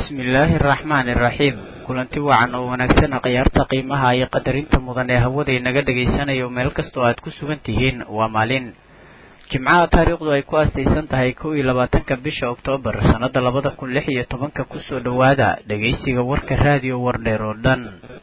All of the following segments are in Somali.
bismillaahi araxmaani iraxiim kulanti wacan oo wanaagsan khiyaarta qiimaha iyo qadarinta mudan ee hawada inaga dhagaysanayo meel kastoo aad ku sugan tihiin waa maalin jimcaha taariikhdu ay ku aastaysan tahay kow iyo labaatanka bisha oktoobar sannada labada kun lix iyo tobanka kusoo dhowaada dhegaysiga warka raadiyo wardheer oo dhan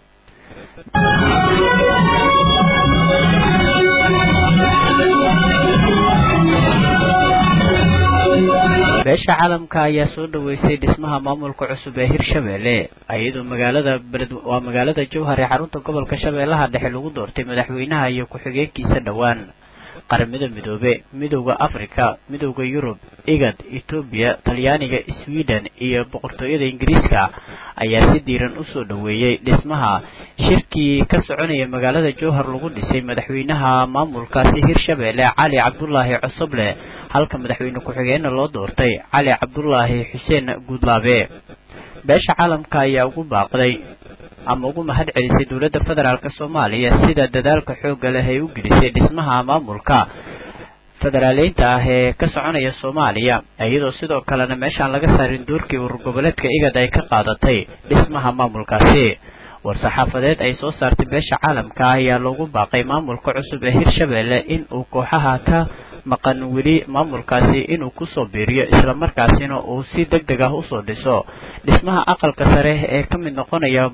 beesha caalamka ayaa soo dhaweysay dhismaha maamulka cusub ee hirshabelle iyadoo magaalada beled waa magaalada jowhar ee xarunta gobolka shabeellaha dhexe lagu doortay madaxweynaha iyo ku-xigeenkiisa dhowaan qaramada midoobe midowda africa midowda yurub igad etoobiya talyaaniga sweden iyo boqortooyada ingiriiska ayaa si diiran usoo dhaweeyey dhismaha shirkii ka soconaya magaalada jowhar lagu dhisay madaxweynaha maamulkaasi hirshabelle cali cabdulaahi cosoble halka madaxweyne ku-xigeenna loo doortay cali cabdulaahi xuseen guudlaabe beesha caalamka ayaa ugu baaqday ama ugu mahad celisay dowladda federaalk soomaaliya sida dadaalka xoogga leh ay u gelisay dhismaha maamulka federaaleynta ah ee ka soconaya soomaaliya iyadoo sidoo kalena meeshaan laga saarin doorkii urur goboleedka igad ay ka qaadatay dhismaha maamulkaasi war-saxaafadeed ay soo saartay beesha caalamka ayaa loogu baaqay maamulka cusub ee hirshabelle in uu kooxaha ka maqan weli maamulkaasi inuu kusoo biiriyo islamarkaasina uu si deg deg ah usoo dhiso dhismaha aqalka sare ee ka mid noqonaya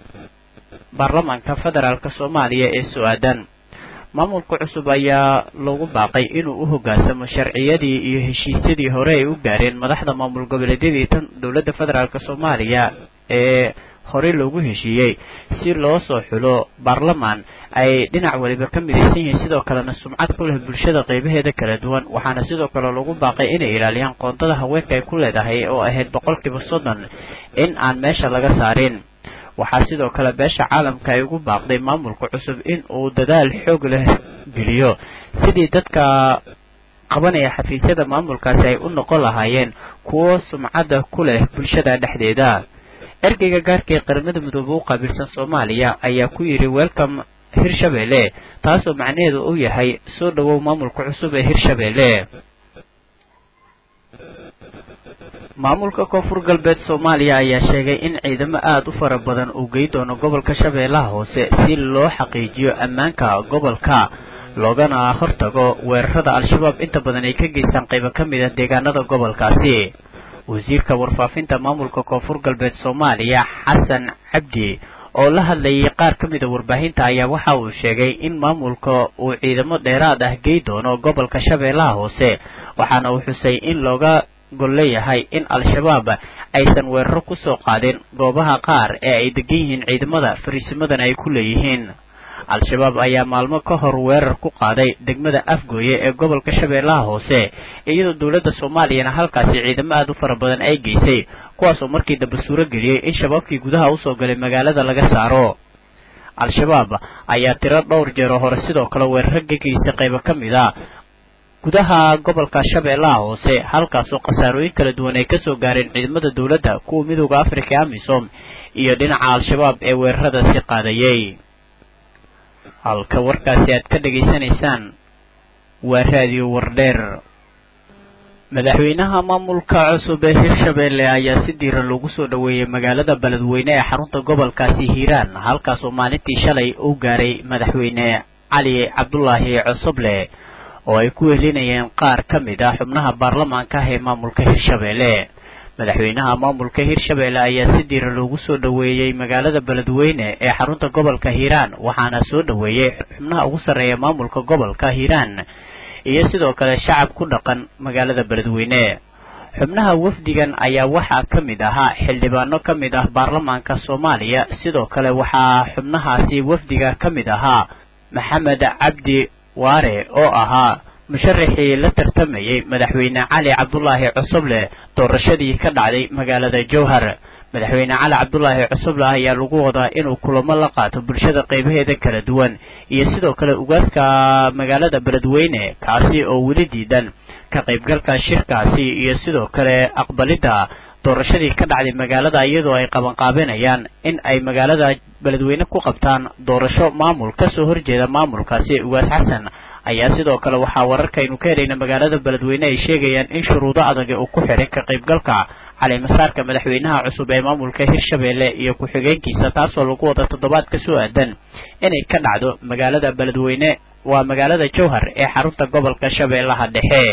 baarlamaanka federaalk soomaaliya ee so-aadan maamulka cusub ayaa loogu baaqay inuu u hoggaansamo sharciyadii iyo heshiisyadii hore ay u gaareen madaxda maamul goboleedyadii tan dowladda federaalk soomaaliya ee horey loogu heshiiyey si loo soo xulo baarlamaan ay dhinac waliba ka midaysan yihiin sidoo kalena sumcad ku leh bulshada qeybaheeda kala duwan waxaana sidoo kale lagu baaqay inay ilaaliyaan qoontada haweenka ay ku leedahay oo ahayd boqolkiiba soddon in aan meesha laga saarin waxaa sidoo kale beesha caalamka ay ugu baaqday maamulka cusub in uu dadaal xoog leh geliyo sidii dadka qabanaya xafiisyada maamulkaasi ay u noqon lahaayeen kuwo sumcadda ku leh bulshada dhexdeeda ergeyga gaarka ee qaramada midoobe u qaabilsan soomaaliya ayaa ku yidhi welcome hirshabelle taasoo macnaheedu uu yahay soo dhowow maamulka cusub ee hirshabelle maamulka koonfur galbeed soomaaliya ayaa sheegay in ciidamo aada u fara badan uu gey doono gobolka shabeellaha hoose si loo xaqiijiyo ammaanka gobolka loogana hortago weerarada al-shabaab inta badan ay ka geystaan qaybo ka mid ah deegaanada gobolkaasi wasiirka warfaafinta maamulka koonfur galbeed soomaaliya xasan cabdi oo la hadlayay qaar ka mid a warbaahinta ayaa waxa uu sheegay in maamulka uu ciidamo dheeraad ah gey doono gobolka shabeellaha hoose waxaana uu xusay in looga gol leeyahay in al-shabaab aysan weeraro kusoo qaadin goobaha qaar ee ay degan yihiin ciidamada fariisimadana ay ku leeyihiin al-shabaab ayaa maalmo ka hor weerar ku qaaday degmada afgooye ee gobolka shabeellaha hoose iyadoo dowladda soomaaliyana halkaasi ciidamo aada u fara badan ay geysay kuwaasoo markii dambe suuro geliyey in shabaabkii gudaha usoo galay magaalada laga saaro al-shabaab ayaa tiro dhowr jeeroo hore sidoo kale weeraro ka geysay qaybo ka mid a gudaha gobolka shabeellaha hoose halkaasoo khasaarooyin kala duwan ay kasoo gaareen ciidamada dowladda kuwa midooda africa ee amisom iyo dhinaca al-shabaab ee weeraradaasi qaadayay halka warkaasi aad ka dhegaysanaysaan waa raadiyo wardheer madaxweynaha maamulka cusub ee hirshabelle ayaa si diiran loogu soo dhaweeyey magaalada beledweyne ee xarunta gobolkaasi hiiraan halkaasoo maalintii shalay uu gaaray madaxweyne cali cabdulaahi cosoble oo ay ku wehelinayeen qaar ka mid ah xubnaha baarlamaanka ah ee maamulka hirshabelle madaxweynaha maamulka hirshabelle ayaa si diiran loogu soo dhaweeyey magaalada beledweyne ee xarunta gobolka hiiraan waxaana soo dhaweeyey xubnaha ugu sarreeya maamulka gobolka hiiraan iyo sidoo kale shacab ku dhaqan magaalada beledweyne xubnaha wafdigan ayaa waxaa ka mid ahaa xildhibaano ka mid ah baarlamaanka soomaaliya sidoo kale waxaa xubnahaasi wafdiga ka mid ahaa maxamed cabdi waare oo ahaa musharaxii la tartamayey madaxweyne cali cabdulaahi cosoble doorashadii ka dhacday magaalada jowhar madaxweyne cali cabdulaahi cosoble ayaa lagu wadaa inuu kulamo la qaato bulshada qaybaheeda kala duwan iyo sidoo kale ugaaska magaalada beledweyne kaasi oo weli diidan ka qaybgalka shirkaasi iyo sidoo kale aqbalidda doorashadii ka dhacday magaalada iyadoo ay qabanqaabinayaan in ay magaalada beledweyne ku qabtaan doorasho maamul kasoo horjeeda maamulkaasi ugaas xasan ayaa sidoo kale waxaa wararkaynu ka helayna magaalada beledweyne ay sheegayaan in shuruudo adag uu ku xiray ka qaybgalka caleemasaarka madaxweynaha cusub ee maamulka hirshabelle iyo ku-xigeenkiisa taasoo lagu wada toddobaad ka soo aadan inay ka dhacdo magaalada beledweyne waa magaalada jowhar ee xarunta gobolka shabeellaha dhexe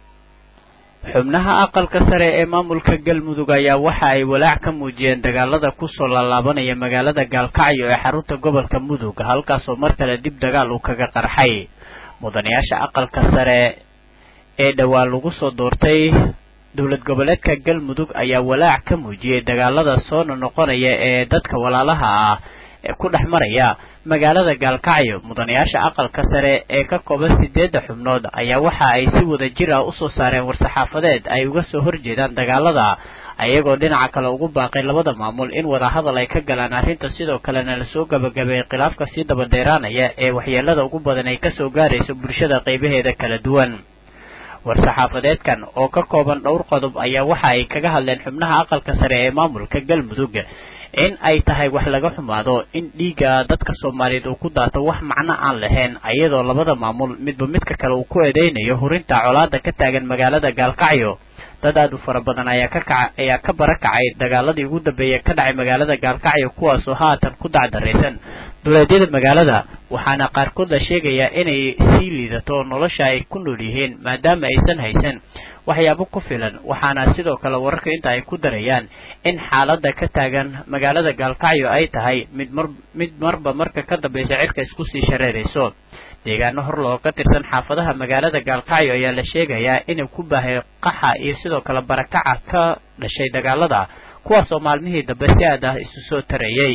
xubnaha aqalka sare ee maamulka galmudug ayaa waxa ay walaac ka muujiyeen dagaalada kusoo laalaabanaya magaalada gaalkacyo ee xarunta gobolka mudug halkaasoo mar kale dib dagaal uu kaga qarxay mudanayaasha aqalka sare ee dhowaan lagu soo doortay dowlad goboleedka galmudug ayaa walaac ka muujiyey dagaalada soo noqonaya ee dadka walaalaha ah ee ku dhex maraya magaalada gaalkacyo mudanayaasha aqalka sare ee ka kooban sideedda xubnood ayaa waxa ay si wada jir ah usoo saareen war-saxaafadeed ay uga soo horjeedaan dagaalada ayagoo dhinaca kale ugu baaqay labada maamul in wadahadal ay ka galaan arrinta sidoo kalena lasoo gabagabeeyey khilaafka sii dabadheeraanaya ee waxyeelada ugu badan ay kasoo gaarayso bulshada qaybaheeda kala duwan war-saxaafadeedkan oo ka kooban dhowr qodob ayaa waxa ay kaga hadleen xubnaha aqalka sare ee maamulka galmudug in ay tahay wax laga xumaado in dhiigga dadka soomaaliyeed uu ku daato wax macno aan lahayn ayadoo labada maamul midba midka kale uu ku eedeynayo hurinta colaada ka taagan magaalada gaalkacyo dad aad u fara badan ayaa ka kaca ayaa ka barakacay dagaaladii ugu dambeeyay ka dhacay magaalada gaalkacyo kuwaasoo haatan ku dacdaraysan duleedyada magaalada waxaana qaarkood la sheegayaa inay sii liidato nolosha ay ku nool yihiin maadaama aysan haysan waxyaabo ku filan waxaana sidoo kale wararka inta ay ku darayaan in xaaladda ka taagan magaalada gaalkacyo ay tahay mid mar mid marba marka ka dambaysa cirka isku sii shareerayso deegaano hor loo ka tirsan xaafadaha magaalada gaalkacyo ayaa la sheegayaa inay ku baahay qaxa iyo sidoo kale barakaca ka dhashay dagaalada kuwaasoo maalmihii dambe si aad ah isu soo tarayay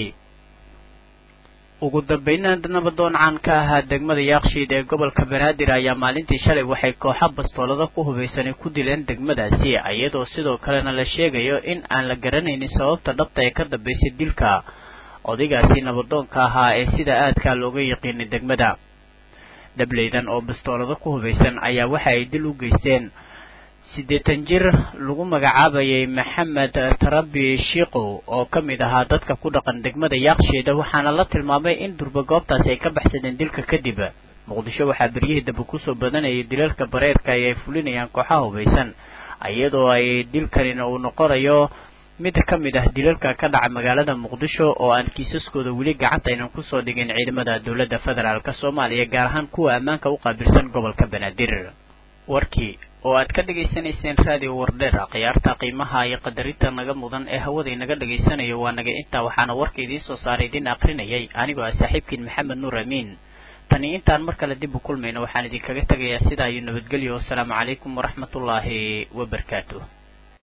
ugu dambeynna nabadoon caan ka ahaa degmada yaakshiid ee gobolka banaadir ayaa maalintii shalay waxay kooxa bastoolada ku hubaysanay ku dileen degmadaasi iyadoo sidoo kalena la sheegayo in aan la garanaynin sababta dhabta ee ka dambaysay dilka odaygaasi nabadoonka ahaa ee sida aadkaa looga yaqiinay degmada dhableydan oo bastoolado ku hubaysan ayaa waxa ay dil u geysteen siddeetan jir lagu magacaabayay maxamed tarabi shiikow oo ka mid ahaa dadka ku dhaqan degmada yaaksheeda waxaana la tilmaamay in durba goobtaasi ay ka baxsadeen dilka kadib muqdisho waxaa beryihii dambe kusoo badanayay dilalka bareerka ay ay fulinayaan kooxaha hubaysan iyadoo ay dilkanina uu noqonayo mid ka mid ah dilalka ka dhaca magaalada muqdisho oo aan kiisaskooda weli gacanta aynan kusoo dhigin ciidamada dowladda federaalk soomaaliya gaar ahaan kuwa ammaanka u qaabilsan gobolka banaadir warkii oo aad ka dhagaysanayseen raadiyo wardheer khiyaarta qiimaha iyo qadarinta naga mudan ee hawada inaga dhagaysanayo waa naga intaa waxaana warka idiin soo saaray idin akrinayay anigoo ah saaxiibkiin maxamed nuur amiin tani intaan mar kale dib u kulmayno waxaan idinkaga tegayaa sidaa iyo nabadgelyo wasalaamu calaykum waraxmatullaahi wabarakaatu